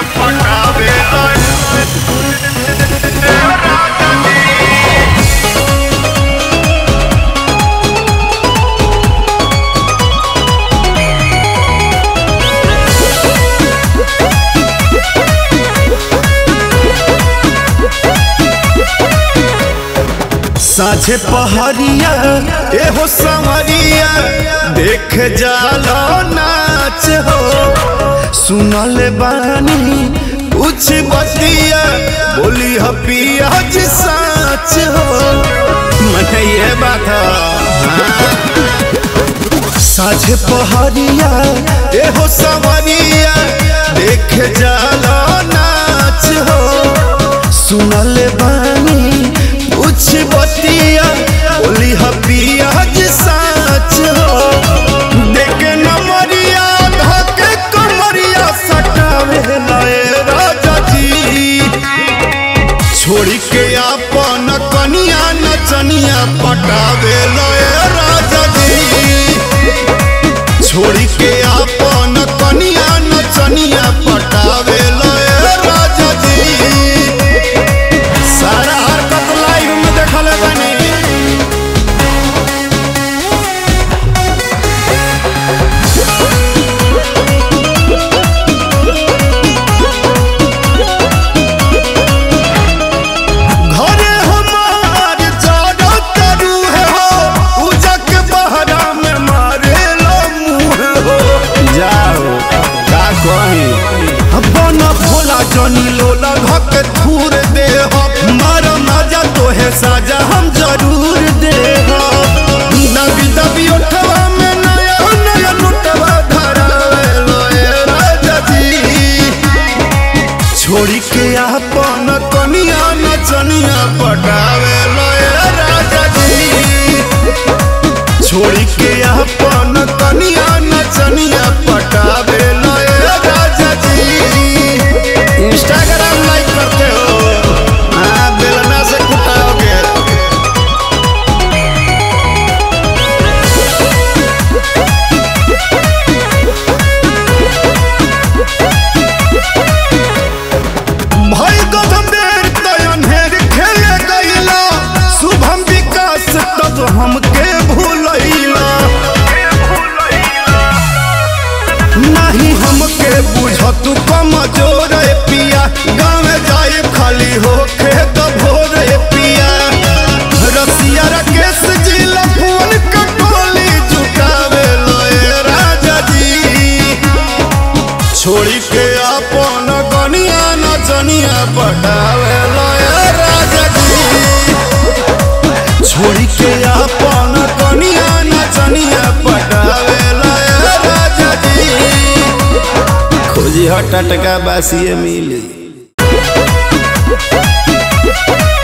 पटावे साझे पहरिया एहो संवरिया देख जालो नाच हो सुनल बानी कुछ बतिया बोली हपिया जी साच हो मन ये बात हाँ। साझे पहरिया एहो संवरिया देख जालो नाच हो सुनल बानी कुछ बतिया बोली हपिया जी साच हो देखे नमरिया धके कमरिया सटावे लए राजा जी छोड़ी के अपन कनिया नचनिया पटावे लए राजा जी छोड़ी के अपन कनिया नचनिया पटावे लए राजा जी सारा हरकत लाइव में देखल बनी घरे हमार जाड़ा तरू है हो उजक बहरा में मारे लो मुँह हो जाओ का कही अपन भोला जनी लोला धक थूर दे हो मार मजा तो है साजा हम जरूर दे हो दबी दबी उठवा में नया नया लुटवा धरा लोए राजा जी छोड़ी के अपन कनिया नचनिया पटावे लए राजा जी छोड़ी के अपन कनिया नचनिया पटावे लए राजा जी इंस्टाग्राम लाइक करते हो हाँ बेलना से कुटाओगे भाई गौतम देर तयन हेर खेले गईला शुभम विकास तब हमके भूलैला नहीं हमके बुझत कमजोर ए पिया गाँव जाए खाली होके तो भोर ए पिया रसिया राकेश जी लफुन कटोली जुटावे लोए राजा जी छोड़ी के अपन गनिया नचनिया पटावे लए राजा जी छोड़ी के अपन गनिया नचनिया पटावे लए राजा जी खोजी हट टटका बासिए मिली